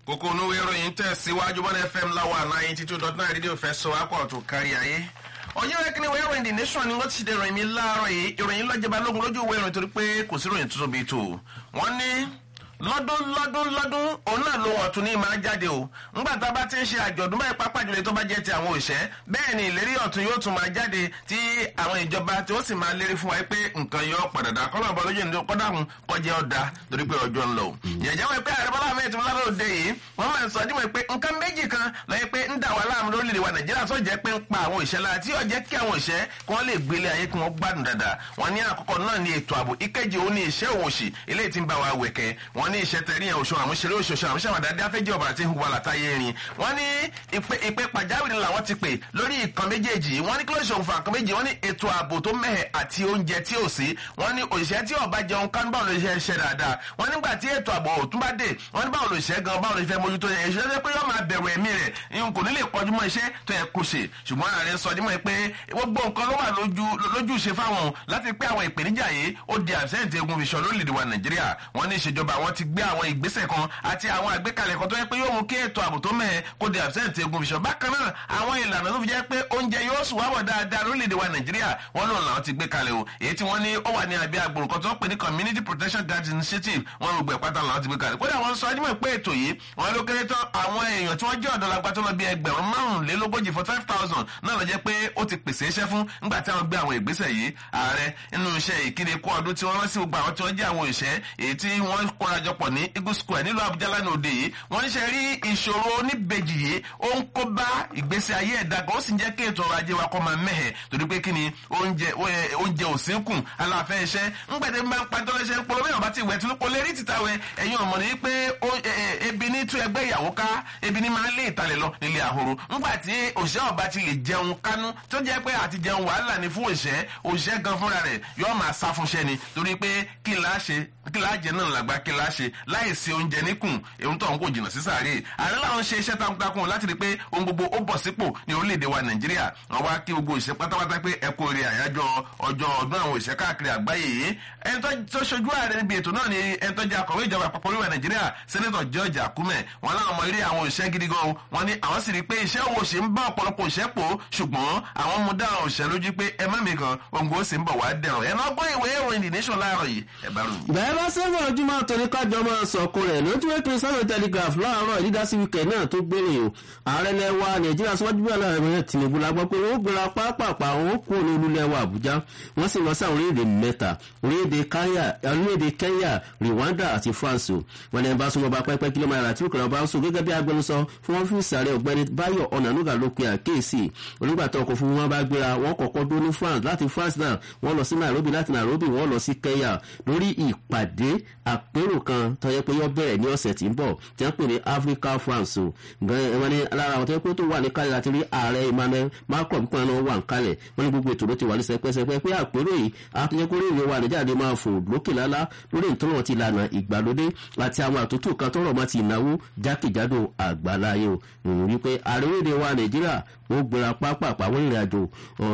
kókó onúwé ìròyìn tẹ̀síwájú bọ́n fm láwa ninety two dot nine rédíò fẹ́ sọ akọ̀ tó kárí ayé ọjọ́ rẹ̀ kíni wẹ́ẹ́ ròyìn the nation ni wọ́n ti ṣe ìròyìn mi láàárọ̀ yìí ìròyìn lọ́jọba lógun lójú ìwé ìròyìn torí pé kò sí ìròyìn tuntun bíi tò wọ́n ní lọ́dún lọ́dún lọ́dún òun náà ló wọ̀n tún ní máa jáde o ńgbà tá a bá ti ń ṣe àjọ̀dún báyìí pápá jùlọ tó bá jẹ́ ti àwọn òṣẹ́ bẹ́ẹ̀ ni ìlérí ọ̀tún yóò tún máa jáde tí àwọn ìjọba tí ó sì máa lérí fún wa pé nǹkan yọ padà dá kọ́nà ọ̀bọ lójú ìdí kọ́dà ń kọjá ọ̀dà torí pé ọjọ́ ń lọ. ìyẹ̀jẹ̀ wọn pé ààrẹ bọ́lá ahmed tinubu lálẹ́ òde yìí wọ́n máa ń sọ dímọ̀ pé nǹkan méjì kan lọ́yẹ́ pé ń dà wá láàmú lórílẹ̀ wa nàìjíríà tó jẹ́ pé ń pa àwọn òṣẹ́ lára tí yóò jẹ́ kí àwọn òṣẹ́ kí wọ́n lè gbélé ayé kí wọ́n gbádùn dáadáa wọ́n ní àkọ́kọ́ náà ní ètò ààbò ìkejì òun ní iṣẹ́ òwòṣì eléyìí tí ń bá wa wẹ̀kẹ́ wọ́n ní iṣẹ́ tẹ̀rí yẹn oṣù àwọn ṣeré oṣooṣù àwọn ṣàwádà dáfẹ́jì ọ̀bà àti ìhùwà látàyè rin wọ́n ní ìpè pàjáwìrì làwọn ti pè lórí ìkan méjèèjì wọ́n ní kí ló ṣe òǹfà kan méjì wọ́n ní ètò ààbò tó mẹ́hẹ̀ àti oúnjẹ tí ò sí wọ́n ní òṣìṣẹ́ tí ọba jẹun kánú báwo ló ṣe ṣe dáadáa wọ́n nígbà tí ètò ààbò òtún bá dé wọ́n ní báwo ló ṣe gan báwo ló fẹ́ mójútó yẹn ìṣẹ́ pé yóò máa bẹ̀rù ẹ̀mí rẹ̀ n kò ní lè kọjú mọ́ iṣẹ́ tó yẹ kó ṣe ṣùgbọ́n ààrẹ sọ dímọ̀ pé gbogbo nǹkan ló wà lójú ṣe fáwọn láti pé àwọn ìpèníjà yìí ó di àbísẹ́ǹtì egun fi sọ lórílẹ̀‐èdè wa nàìjíríà wọ́n ní ìṣèjọba àwọn ti gbé àwọn ìgbésẹ̀ kan àti àwọn àgbékalẹ̀ kan tó yẹ pé yóò mú kí ètò ààbò tó mẹ́ẹ̀ kó di àbísẹ́ǹtì egun fi sọ bákan náà àwọn ìlànà tó fi jẹ́ pé oúnjẹ yóò sùn wábọ̀ dáadáa lórílẹ̀‐èdè wa nàìjíríà wọ́n lòun làwọn ti gbé kalẹ̀ o èyí tí wọ́n ní ó wà ní abẹ́ agbòrò kan tó ń pè ní community protection guard initiative wọ́n gbogbo ẹ̀pátá làwọn ti gbé kalẹ̀ kódà wọ́n sọ ajímọ̀ pé ètò yìí wọ́n ló kéré tán àwọn èèyàn tí wọ́n jẹ́ ọ̀dọ́ lágbá tó lọ bí ẹgbẹ̀rún márùnlélógójì for five thousand náà lọ jẹ́ pé ó ti pèsè iṣẹ́ fún nígbà tí àwọn gbé àwọn ìgbésẹ̀ yìí ààrẹ nínú iṣẹ́ ìkéde kó ọdún tí wọ́n rán sí gbogbo àwọn tí wọ́n jẹ́ àwọn òṣẹ́ èyí tí wọ́n kórajọpọ̀ ní eagle square nílùú àbújá lánàá òde yìí wọ́n ń ṣe rí ìṣòro oníbejì yìí ó ń kó bá ìgbésí ayé ẹ̀dá kan ó sì ń jẹ́ kí ètò ọrọ̀ ajé wa kọ́ máa mẹ́hẹ̀ torí pé kí ni oúnjẹ oúnjẹ òsínkùn aláfẹ́ iṣẹ́ ńgbẹ̀dẹ̀ máa ń pàtó lẹ́sẹ̀ polówó yàn bá ti wẹ̀ tún polówó rí títà wẹ̀ ẹ̀yin ọ̀mọ̀ ní pé ebi ní tú ẹgbẹ́ ìyàwó ká ebi ní máa ń lé ìtàlẹ̀ lọ nílé àhoro ńgbà tí òṣìṣẹ́ ọba ti lè jẹun kánú tó jẹ́ pé àti jẹun wàhálà ni fún òṣìṣẹ́ òṣìṣẹ́ gan fúnra rẹ̀ yóò máa sá fúnṣẹ́ ni torí pé kí láá ṣe kí láá jẹ náà làgbà kí láá ṣe láì sí oúnjẹ níkùn èyí tó ń kò jìnnà sí sàárè ààrẹ làwọn ṣe iṣẹ́ takuntakun láti rí pé ohun gbogbo ó bọ̀ sípò ní orílẹ̀-èdè wa nàìjíríà wọn wá kí gbogbo òṣìṣẹ́ pátápátá pé ẹ kú orí àyájọ́ ọjọ́ ọdún àwọn òṣìṣẹ́ káàkiri àgbáyé yìí ẹni tó ṣojú ààrẹ níbi ètò náà ni ẹni tó jẹ́ akọ̀wé ìjọba àpapọ̀ orílẹ̀ nàìjíríà sẹ́nẹ́tọ̀ george akume wọn láwọn ọmọ eré àwọn òṣìṣẹ́ gidi gan wọn ni àwọn sì rí pé iṣẹ́ owó ṣe ń bá ọ̀pọ̀lọpọ̀ òṣìṣẹ́ pò ṣùgbọ́n àwọn mú dá àwọn òṣìṣẹ́ lójú pé ẹ má mi kan òǹgò ó sì ń bọ̀ wá dẹ̀rọ̀ ẹ̀ náà gbọ́ ìwé ìròyìn the nation láàárọ̀ yìí ẹ̀ bá rò. bẹ́ẹ̀ bá sẹ́wọ̀n ojúmọ́ torí kájọ máa sọ̀kò rẹ̀ lójú ètò sunday telegraph láàárọ̀ ìdídásí wíkẹ̀ náà tó gbére o ààrẹ lẹ́wà nàìjíríà síwájú bí aláàrẹ tinubu la gbọ́ pé wọ́n gbéra pápápá wọn kú ní olúlẹ́wà àbújá wọ́n sì lọ sí àwọn orílẹ̀-èdè mẹ́ta orílẹ̀-èdè kenya rwanda àti france o wọn ní bá súnmọ́ bá pẹ́pẹ́ kí ló máa rà tí òkèrè ọba ń sùn gẹ́gẹ́ bí agbẹnusọ fún ọ́fíìsì ààrẹ ọ̀gbẹ́ni báyọ̀ ọ̀nànúgà ló pe àkéèsì onígbàtà ọkọ̀ fún wọn bá gbéra wọn kọ̀kọ́ dó ní france láti france náà wọ́n lọ sí nairobi láti nairobi wọ́n lọ sí kenya lórí ìpàdé àpérò kan tó yẹ pé yọ bẹ̀rẹ̀ ní ọ̀sẹ̀ tí ń bọ̀ tí wọ́n pè ní africa france o wọ́n ní lára àwọn tó yẹ pé tó wà ní kálẹ̀ láti rí ààrẹ emmanuel macron pípọ́n náà wà ń kálẹ̀ wọ́n ní gbogbo ètò ló ti wà ní sẹpẹ́sẹpẹ́ pé àpérò yìí àtúnyẹ kó rèé wa nàìjíríà máa fò lókè lálá lórí ìtọ́nà ti lànà ìgbàlódé àti àwọn àtúntò kan tọrọ mọ́ ti ìnáwó jákèjádò àgbáláyé o ìròyìn wípé àríwédè wa nàìjíríà ó gbéra pápápá wọ́n ìrìn àjò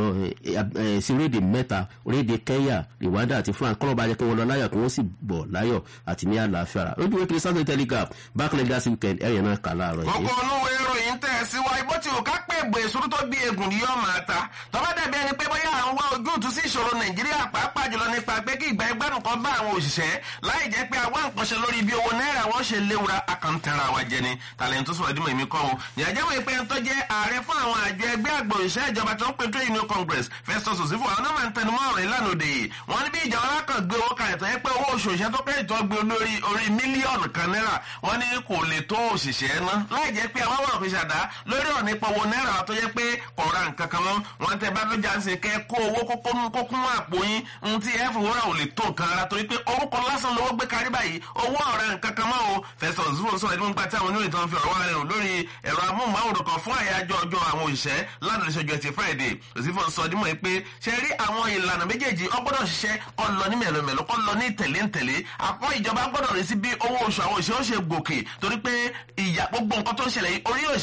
sí orílẹ̀-èdè mẹ́ta orílẹ̀-èdè kenya rwanda àti france kọ́lọ́ bá jẹ́ kí wọ́n lọ láyọ̀ kí wọ́n sì bọ̀ láyọ̀ àti ní àlàáfíà rà lójú wípé sunday telegraph bákan lẹ́dá sí weekend ẹ̀rìn náà kà láàárọ̀ yìí. ọkọ̀ olówó ìròyìn tẹ̀ síwájú bó ti wù ká pé ègbò èso tó bí egun ni yóò máa ta tọ́ba dàbí ẹni pé bóyá àwọn wá ojútùú sí ìṣòro nàìjíríà pàápàá jùlọ nípa pé kí ìgbà ẹgbẹ́rún kan bá àwọn òṣìṣẹ́ láì jẹ́ pé àwọn nǹkan ṣe lórí bí owó náírà wọ́n ṣe léwura akantara wa jẹ ni tàlẹ́yìn tó sọ̀rọ̀ dímọ̀ èmi kọ́ o ìyàjẹ́ wọ̀ pé tó jẹ́ ààrẹ fún àwọn àjọ ẹgbẹ́ àgbò òṣìṣẹ́ ìjọba tó ń pè tó union congress festus osifo àwọn náà máa ń tẹnumọ́ ọ̀rọ̀ ìlànà òde yìí wọ́n ní bí ìjọba alákan gbé owó kalẹ̀ tó yẹ pé owó oṣù òṣìṣẹ́ tó kẹ́rì tó gbé olórí orí mílíọ̀nù kan náírà wọ́n ní kò lè tó òṣìṣẹ́ ná láì jẹ́ pé àwọn ọ̀rọ̀ fi ṣàdá lórí ọ̀nà ipò owó náírà tó yẹ pé kò ra nǹkan kan mọ́ wọ́n tẹ bá lójà ń sè kẹ́ kó owó kókó kún àpò yín ń tí ẹ fowó rà ò lè tó nǹkan ara torí pé orúkọ lásán lówó gbé kárí báyìí owó ọ̀rẹ́ nǹkan kan mọ́ o festus osifo sọ̀rọ̀ ẹni nípa tí àwọn oníròyìn tó ń fi ọ̀rọ̀ wá rẹ̀ lórí ẹ̀rọ amóhùnmáwòrán kan fún àyájọ́ ọjọ́ àwọn òṣìṣẹ́ lánàá ìṣẹ́jú ẹtì friday òsínfò sọ dímọ̀ pé ṣe rí àwọn ìlànà méjèèjì ọgbọ́dọ̀ ṣiṣẹ́ kọ́ lọ ní mẹ̀lọ́mẹ̀lọ́ kọ́ lọ ní tẹ̀léńtẹ̀lé àkọ́ ìjọba gbọ́dọ̀ rí sí bí owó oṣù àwọn òṣìṣẹ́ ó ṣe gòkè torí pé ìyà gbogbo nǹkan tó ń ṣẹlẹ̀ yìí orí òṣìṣẹ́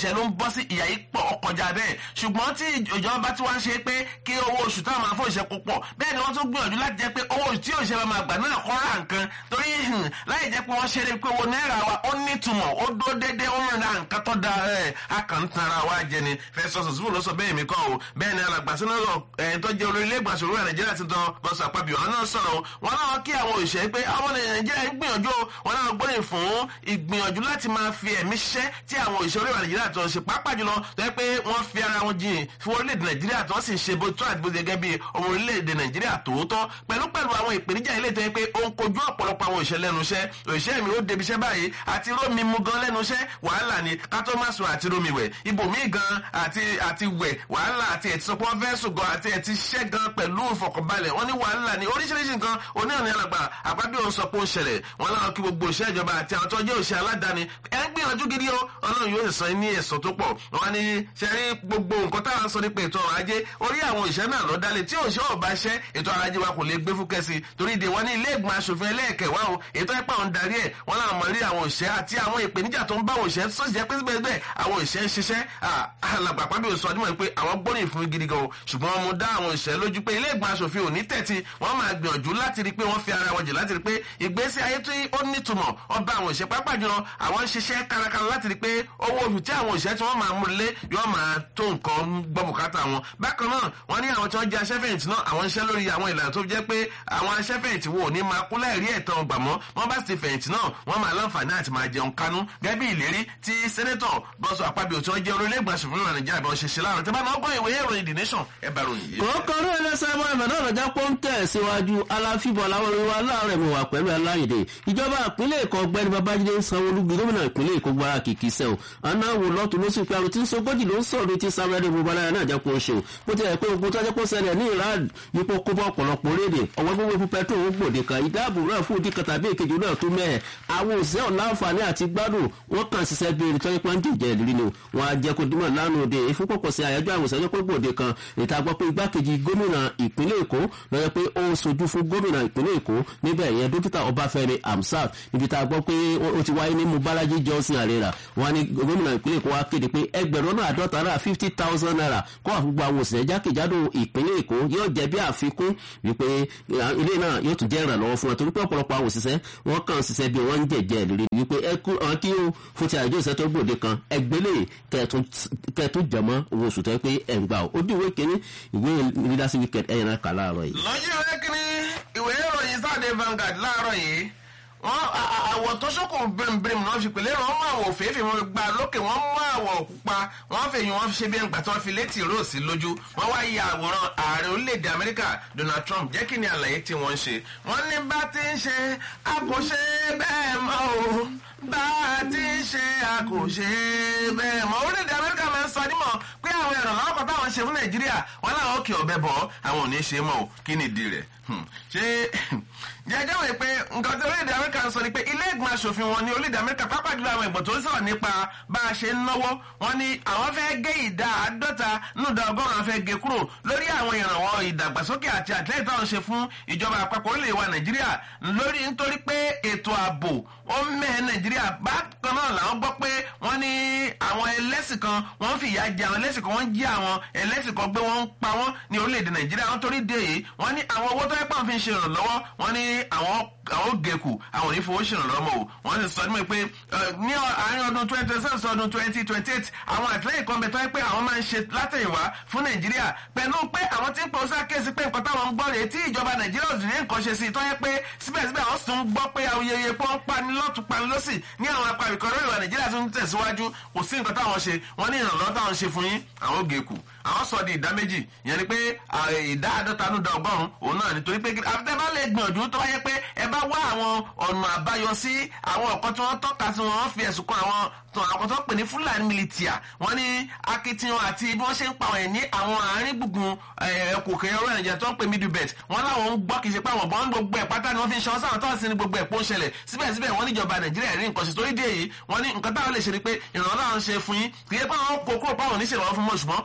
òṣìṣẹ́ ló ń bọ́ sí ìyá yìí pọ̀ ọkọjà bẹ́ẹ̀ ṣùgbọ́n tí ìjọba tí wọ́n ṣe pé kí owó oṣù táwọn máa fún òṣìṣẹ́ kó pọ̀ bẹ́ẹ̀ ni wọ́n tún gbìyànjú láti jẹ́ pé owó tí òṣìṣẹ́ bá máa gbà náà kọ́ ra nǹkan torí láì jẹ́ pé wọ́n ṣe é pé owó náírà wa ó nítumọ̀ ó dó déédéé ó rìn ra nǹkan tó da ẹ̀ akàntara wa jẹ ni fẹsọ̀ sọ̀sùfù ló sọ bẹ́ẹ̀ mi kọ́ o bẹ́ẹ̀ ni alàgbà sínú ẹ̀ tó jẹ́ olórí ilé ìgbàsọ̀ orí nàìjíríà ti tán bọ́sọ̀ àpapọ̀ ọ̀hún náà sọ̀rọ̀ wọn náà kí àwọn òṣìṣẹ́ pé àwọn nàìjíríà ń gbìyànjú wọn náà gbóyè fún ìgbìyànjú láti máa fi ẹ̀mí ṣiṣẹ́ tí àwọn òṣìṣẹ́ orí nàìjíríà tó ń ṣe pàápàá jùlọ tó yẹ pé wọ́n fi ara wọn jìn fún orílẹ̀-èdè nàìjíríà tó sì ń ṣe bó tó àti bó ṣe gẹ́gẹ́ bí ọmọ orílẹ̀-èdè nàìjíríà tòótọ́ pẹ̀lú pẹ̀lú àwọn ìpèníjà ilé tó yẹ pé ó ń kojú ọ̀pọ̀lọpọ̀ àwọn òṣìṣẹ́ lẹ́nu iṣẹ́ òṣìṣẹ́ mi ó débi iṣẹ́ báyìí àti rómi mu gan lẹ́nu iṣẹ́ wàhálà ni ká tó má sùn àti rómi wẹ̀ ibòmíì gan àti àti wẹ̀ wàhálà àti ẹ̀ ti sọ pé wọ́n fẹ́ sùn gan àti ẹ̀ ti ṣẹ́ gan pẹ̀lú ìfọ̀kànbalẹ̀ wọ́n ní wàhálà ni oríṣiríṣi nǹkan oníhàn alàgbà àgbàdo òun sọ pé ó ń ṣẹlẹ̀ wọ́n láwọn kí gbogbo òṣìṣẹ́ ìjọba àti àwọn tó jẹ́ òṣìṣẹ́ aládàáni ẹ̀ ń gbìyànjú gidi o ọlọ́run yóò san ní ẹ̀sọ́ tó pọ̀ wọ́n ní ṣe rí gbogbo nǹkan táwọn sọ nípa ètò ọrọ̀ ajé orí àwọn òṣìṣẹ́ náà lọ dálé tí òṣìṣẹ́ ọba ṣẹ́ ètò ọrọ̀ ajé wa kò lè gbé fúkẹ́ sí torí ìdè wọn ní ilé ìgbìmọ̀ asòfin ẹlẹ́ẹ̀kẹwà o ètò ẹ̀pà ń darí ẹ̀ wọ́n láwọn mọ̀ rí àwọn òṣìṣẹ́ àti àwọn ìpèníjà tó ń bá òṣìṣẹ́ sọ́sì jẹ́ pé síbẹ̀ àwọn òṣìṣẹ́ ń ṣiṣẹ́ alàgbà pàbí òsọ ọdún pé àwọn gbóríyìn fún gidi gan o ṣùgbọ́n wọn mú dá àwọn òṣìṣẹ́ lójú pé ilé ìgbìmọ̀ asòfin ò ní tẹ̀tí wọ́n máa gbìyànjú láti rí pé wọ́n fi ara wọn jì láti rí pé ìgbésí ayé tí ó nítumọ̀ ọba àwọn òṣìṣẹ́ pápá jùlọ àwọn ń ṣiṣẹ́ kárakára láti rí pé owó oṣù tí àwọn òṣìṣẹ́ tí wọ́n máa mú lé yóò máa tó nǹkan gbọ́ bùkátà wọn bákan náà wọ́n ní àwọn tí wọ́n jẹ́ aṣẹ́fẹ̀yìntì náà àwọn iṣẹ́ lórí àwọn ìlànà tó jẹ́ pé àwọn aṣẹ́fẹ̀yìntì wo ní máa kú láìrí ẹ̀tàn gbà mọ́ wọ́n bá sì fẹ̀yìntì náà wọ́n máa láǹfààní àti máa jẹun kánú gẹ́gẹ́ bí ìlérí tí sẹ́nẹ́tọ̀ bọ́sọ̀ àpábíò tí wọ́n jẹ́ orílẹ̀ ìgbàsùn fún nàìjíríà bí wọ́n ṣe ṣe láàrín tí wọ́n máa gbọ́ ìwé ìròyìn the nation ẹ bá ròyìn yìí. kòókòrò ẹlẹ́sẹ̀ ẹ̀mọ́ ẹ̀mọ́ náà lọ́jà pọ́ńtẹ̀ síwájú aláfíbọ̀ làwọn orin wa láàárẹ̀ mọ̀ wá pẹ̀lú aláìdè ìjọba ìpínlẹ̀ èkó ọgbẹ́ni babájídé ń sanwó olúgbì gómìnà ìpínlẹ̀ èkó gbára kìkì sẹ́ o aná wò lọ́tún ló sì pé àrùn tí ń sogójì ló ń sọ̀rọ̀ tí sáwẹ́rẹ́ gbogbo aláya náà jẹ́ kó o ṣe o bó ti ẹ̀ pé ogun tó jẹ́ kó ṣẹlẹ̀ ní iran yípo kó bọ́ ọ̀pọ̀lọpọ̀ rédè ọ̀wọ́ gbogbo fún pẹ́trò ó gbòde kan ìdáàbò náà fún òdì kan tàbí èkejì náà tó mẹ́ẹ̀ àwọn òṣìṣẹ́ ọ̀láǹfààní àti gbádùn wọ́n kàn ṣiṣẹ́ bí erin tọ́jú pọ́ńdì jẹ́ ìrírí ni wọ́n á jẹ́ kó dímọ̀ lánàá òde ìfúnpọ̀pọ̀ sí àyájọ́ àwọn òṣìṣẹ́ pé gbòde kan ìta gbọ́ pé igbákejì gómìnà ìpínlẹ̀ èkó lọ́jọ́ pé ó sojú fún gómìnà ìpínlẹ̀ èkó níbẹ̀ yẹn dókítà ọbáfẹ́mi amsat níbi tá a gbọ́ pé ó ti wáyé ní mubalaji johnson arera wọn ní gómìnà ìpínlẹ̀ èkó wá kéde pé ẹgbẹ̀rún náà àádọ́ta náírà fifty thousand naira kó àfúgbò àwọn òṣìṣẹ́ jákèjádò ìpínlẹ̀ èkó yóò jẹ́ bí àfikún wípé ilé náà yóò tún jẹ́ ìrànlọ́wọ́ fún wọn torí pé ọ̀pọ̀lọpọ̀ àwọn òṣìṣẹ́ wọn kàn ṣiṣẹ́ bí wọ́n ń jẹ̀jẹ̀ ìrírí wípé ẹ kú àwọn kí ó fún ti àjọ ìṣẹ́ tó gbòde kan ẹgbẹ́lẹ̀ kẹ́ẹ̀tún jẹ̀mọ́ owó oṣù tó yẹ pé ẹ̀ ń gbà ó dì ìwé kínní ìwé leadership weekend ẹ̀yìn náà kà láàárọ̀ yìí. lọ́jọ́ ìwé kínní ìwé ìròyìn sáde Vanguard láàárọ̀ yìí wọ́n àwọ̀ tó ṣókò bírímù náà fi pèlè wọ́n mú àwọ̀ òféèfé wọn gba lókè wọ́n mú àwọ̀ pupa wọ́n fèyí wọ́n ṣe bí ẹgbà tó fi létí róòsì lójú wọ́n wá ya àwòrán ààrẹ orílẹ̀-èdè Amẹ́ríkà Donald Trump jẹ́ kí ni àlàyé tí wọ́n ń ṣe wọ́n ní bá ti ń ṣe a kò ṣe bẹ́ẹ̀ mọ́ o bá a ti ń ṣe a kò ṣe bẹ́ẹ̀ mọ́ orílẹ̀-èdè Amẹ́ríkà máa ń sọ nímọ̀ pé àwọn ìrànlọ́wọ́ kan táwọn ṣe fún Nàìjíríà wọn láwọn òkè ọ̀bẹ bọ̀ àwọn ò ní ṣe mọ́ o kí ni ìdí rẹ̀ ṣé jẹjẹ wòye pé nǹkan tí orílẹ̀-èdè amẹ́ríkà ń sọ ni pé ilé ìgbìmọ̀ asòfin wọn ní orílẹ̀-èdè amẹ́ríkà pápá jùlọ àwọn ìgbọ̀n tó ń sọ̀rọ̀ nípa bá a ṣe ń náwó wọn ni àwọn fẹ́ gé ìdá àádọ́ta nùdá ọgọ́rùn-ún afẹ́ gé kúrò lórí àwọn ìrànwọ́ ìdàgbàsókè àti àtìlẹ́yìn táwọn ṣe fún ìjọba àpapọ̀ orílẹ̀ wa nàìjíríà lórí nítorí pé ètò ààbò ó mẹ́ẹ̀ nàìjíríà bákan náà làwọn gbọ́ pé wọ́n ní àwọn ẹlẹ́sìn kan wọ́n fi ìyà jẹ àwọn ẹlẹ́sìn kan wọ́n jí àwọn ẹlẹ́sìn kan gbé wọ́n ń pa wọ́n ní orílẹ̀-èdè nàìjíríà wọ́n torí dé yìí wọ́n ní àwọn owó tó yẹ pọ́n fi ń ṣe ìrànlọ́wọ́ wọ́n ní àwọn àwọn gẹ̀kù àwọn ò ní fowó ṣèrànlọ́wọ́ o wọ́n sì sọ ní pé ní àárín ọdún twenty twenty seven sí ọdún twenty twenty eight àwọn àtìlẹ́yìn kan bẹ tó yẹ pé àwọn máa ń ṣe látẹ̀yìnwá fún nàìjíríà pẹ̀lú pé àwọn tí ń pọ̀ sí àkéésí pé nǹkan táwọn ń gbọ́ rèé tí ìjọba nàìjíríà ò sì ní nǹkan ṣe sí i tó yẹ pé síbẹ̀síbẹ̀ àwọn sì tún gbọ́ pé awuyeye pé wọ́n pani lọ́tún pani lọ́sì ní àwọn apá ìkọ̀rọ̀ ìwà nàìjíríà tún tẹ̀síwájú kò sí nǹkan táwọn ṣe wọ́n ní ìrànlọ́wọ́ táwọn ṣe fún yín àwọn gẹ̀kù àwọn sọ di ìdá méjì ìyẹn ni pé ìdá àádọ́ta nù da ọgọ́rùn-ún òun náà nítorí pé àfẹ́ bá lè gbìyànjú tó wáyé pé ẹ bá wá àwọn ọ̀nà àbáyọ sí àwọn ọ̀kan tí wọ́n tọ́ka sí wọn fi ẹ̀sùn kan àwọn àwọn tó ń pè ní fúlàní militia wọ́n ní akitiyan àti bí wọ́n ṣe ń pa wọ̀nyí ní àwọn àárín gbùngbùn ẹ̀kọ́ kẹyọ ọ̀rọ̀ nàìjíríà tó ń pè middle belt wọ́n láwọn ń gbọ́ kì í ṣe pé àwọn bọ́n gbogbo ẹ̀ pátá ni wọ́n fi ń ṣe ọ̀sán tó ń sin ní gbogbo ẹ̀ pọ̀ ń ṣẹlẹ̀ síbẹ̀síbẹ̀ wọ́n níjọba nàìjíríà rí nǹkan ṣe torí dé yìí wọ́n ní nǹkan táwọn lè ṣe ni pé ìrànlọ́wọ́ àwọn ṣe fún yín kì í ṣe pé àwọn kò kúrò páwọn oníṣèlú wọn fún mọ́ ṣùgbọ́n àwọn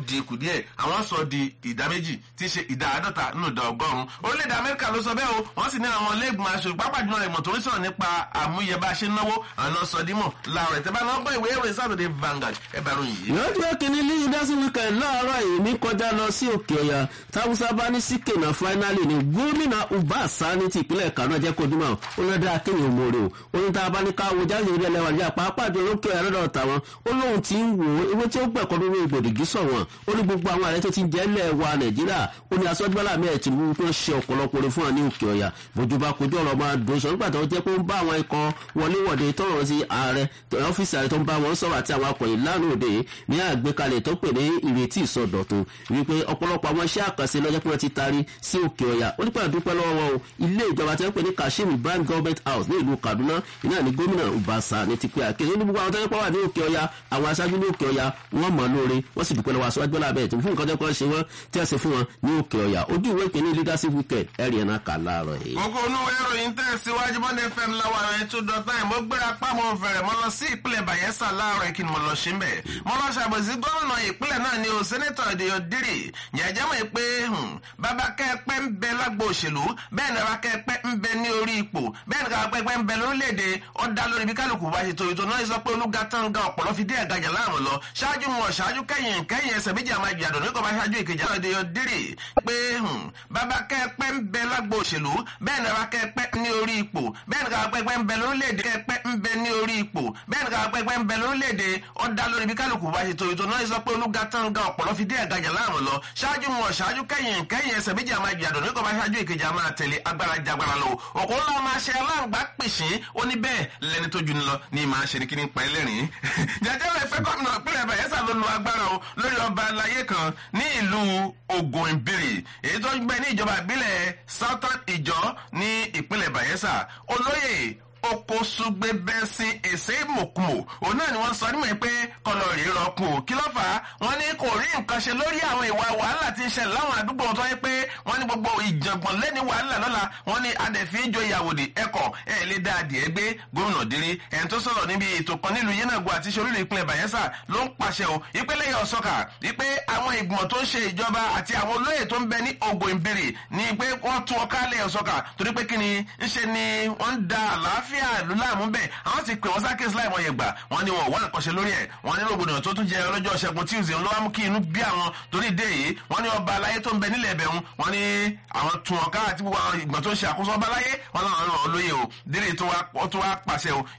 dín kù díẹ̀ àwọn sọ di ìdá méjì tí í ṣe ìdá àádọ́ta nínú ìdá ọgọ́rùn-ún orílẹ̀-èdè amẹ́ríkà ló sọ bẹ́ẹ̀ o wọ́n sì ní àwọn iléègbìmọ̀ aṣọ pápá jùlọ ìmọ̀ tó ń sọ̀rọ̀ nípa àmúyẹ̀bá ṣe náwó àná sọdímọ̀ láàrọ̀ ìtẹ́bá náà gbọ́ ìwé ìròyìn Saturday Vanguard ẹ bá ròyìn yìí. lọ́jọ́ kìíní líyìn dásí wíkẹ̀ láàárọ̀ èmi kọjá lọ sí òkè ọ̀yà táwùsá bá ní sí kènà fáínálì ní gómìnà uba sani ti ìpínlẹ̀ kano jẹ́ kó dúmọ̀ ó lọ́ dá kéèyàn mòrè o ó ní tá a bá ní ká wo jáde ìrẹ́ lẹ́wà ní àpapọ̀ àjọ lókè ọ̀yà lọ́dọ̀ tàwọn ó lóun ti ń wò ó ewé tí ó gbẹ̀kọ́ lórí ìgbòdìgí sọ̀wọ́n ó ní gbogbo àwọn ààrẹ tó ti jẹ́ lẹ̀ wa nàìjíríà ó ní asọ́júbọ́lá mẹ́ẹ̀ tìǹbù tó ṣe ọ̀pọ̀lọpọ̀ rẹ̀ fún wa ní òkè ọ̀yà bójú bá kojú ọ̀rọ̀ máa dùn sọ nígbà tó jẹ́ pé ó ń bá àwọn ikọ̀ wọléwọ̀de tọ̀rọ̀ sí ààrẹ ọ́fíìsì ààrẹ tó ń bá wọn sọ̀rọ̀ àti àwọn akọ̀yìn lánàá òde ní àgbékalẹ̀ tó pè ní ìrètí ìsọdọ̀tun wípé ọ̀pọ̀lọpọ̀ àwọn iṣẹ́ àkànṣe lọ́jọ́ pé wọ́n ti taari sí òkè ọ̀yà ó nípa ìdúpẹ́ lọ́wọ́ wọn o ilé ìjọba tí wọ́n pè ní kashim ibrahim government house ní ìlú kaduna iná ní gómìnà ubasa ní ti pé àkéde ní gbogbo àwọn tó ń pọ̀ wà ní òkè ọ̀yà àwọn aṣáájú ní òkè ọ̀yà wọ́n mọ̀ lóore wọ́n sì dúpẹ́ lọ́wọ́ aṣáájú bọ́lá bẹ́ẹ̀ tó fún nǹkan tó kọ́ ṣe wọ́n tí wọ́n ṣe fún wọn ní òkè ọ̀yà ojú ìwé ìpínlẹ̀ leadership weekend ẹ̀rì ẹ̀ náà kà láàárọ̀ yìí. gbogbo onú ìròyìn tẹ̀síwájú bọ́ndé fm láwọn àwọn ètò dọ̀tà ẹ̀ mo gbéra pámọ́ fẹ̀rẹ̀ mo lọ sí ìpínlẹ̀ bayelsa láàárọ̀ kí ni mo lọ ṣe ń bẹ̀. mo lọ ṣàbòsí gómìnà ìpínlẹ̀ náà ni o sẹ́nẹ́tọ̀ ìdíyọ dírì yẹ̀jẹ̀ mọ̀ pé bàbá kẹ́ẹ̀pẹ́ ń bẹ lágbo òṣèlú bẹ́ẹ̀ ni bàbá kẹ́ẹ̀pẹ́ ń bẹ ní orí ipò bẹ́ẹ̀ ni bàbá kẹ́ẹ̀pẹ́ ń bẹ lórílẹ̀‐èdè ó dá lórí bí kálukú bá ṣe tó ètò náà sọ pé olúga tán ga ọ̀pọ̀lọ́ fi dé ẹ̀gajà láàmú lọ ṣáájú mọ̀ ṣáájú kẹ́yìn kẹ́yìn ẹsẹ̀ méjì àmà ìjàdùn ní kò bá ṣáájú ìkejì àwọn ìdíyọ dírì pé bàbá kẹ́ẹ̀pẹ́ ń bẹ lágbo òṣèlú bẹ́ẹ̀ ni bàbá kẹ́ẹ̀pẹ́ ní orí ipò bẹ́ẹ̀ ni bàbá kẹ́ẹ̀pẹ́ ń bẹ lórílẹ̀‐èdè kẹ́ẹ̀pẹ́ ń bẹ ní orí ipò bẹ́ẹ̀ ni bàbá kẹ́ẹ̀pẹ́ ń bẹ lórílẹ̀‐èdè ó dá lórí bí kálukú bá ṣe tó ètò náà sọ pé olúga tán ga ọ̀pọ̀lọ́ fi dé ẹ̀gajà láàmú lọ ṣáájú mọ̀ ṣáájú kẹ́yìn kẹ́yìn ẹsẹ̀ méjì àmà ìjàdùn ní kò bá ṣáájú ìkejì àmà tẹ̀lé agbára jagbara lọ òkú ńlá máa ṣe aláǹgbá pèsè ó ní bẹ́ẹ̀ lẹni tó juni lọ ní máa ṣe ní kíní pa ẹlẹ́rìn jẹjẹ rẹ pé gómìnà ìpínlẹ̀ bayelsa ló lo agbára o lórí ọba aláyé kan ní ìlú ogun ìbírì èyí tó ń gbé ní ìjọba ìbílẹ̀ southern ìjọ ní ìpínlẹ̀ bayelsa olóyè okosugbe bẹ́sìn èsè mòkùmò òun náà ni wọ́n sọ nímọ̀ pé kọlọ̀ rí rọkùn ò kí ló fà á wọ́n ní kò rí nǹkan ṣe lórí àwọn ìwà wàhálà tí ń ṣẹlẹ̀ láwọn àdúgbò tó yẹ pé wọ́n ní gbogbo ìjàngbọ̀n lẹ́ni wàhálà lọ́la wọ́n ní adẹ̀fín ìjọ ìyàwòdì ẹ̀kọ́ ẹ̀ lé dá adìẹ gbé gómìnà dírí ẹni tó sọ̀rọ̀ níbi ètò kan nílùú yénàgbọ́ àti ṣorílẹ̀ ìpínlẹ̀ bayelsa ló ń pàṣẹ o ìpínlẹ̀ yọ sọ́kà wípé àwọn ìgbìmọ̀ tó ń ṣe ìjọba àti àwọn olóyè tó ń bẹ ní ogun ìbèrè ní pé wọ́n tún ọkà lẹ́yọ̀ sọ́kà torí pé kí ni ń ṣe ni wọ́n ń da àlàáfíà ìlú láàmú bẹ́ẹ̀ àwọn ti pè wọ́n sákèsí láì mọye gbà wọ́n ní wọn ò wá nǹkan ṣe lórí ẹ̀ wọ́n ní rògbòdìyàn tó tún jẹ ọlọ́jọ́ ṣẹ́gun tuesday ló wá mú kí inú bí àwọn torí ìdé yìí wọ́n ní ọba aláyé tó ń bẹ nílẹ̀ ẹ̀bẹ̀ wọ́n ní àwọn tún ọ̀ká àti gbogbo àwọn ìgbọ̀n tó ń ṣe àkóso ọba aláyé wọ́n náà rán olóyè o délé tó wá pàṣẹ o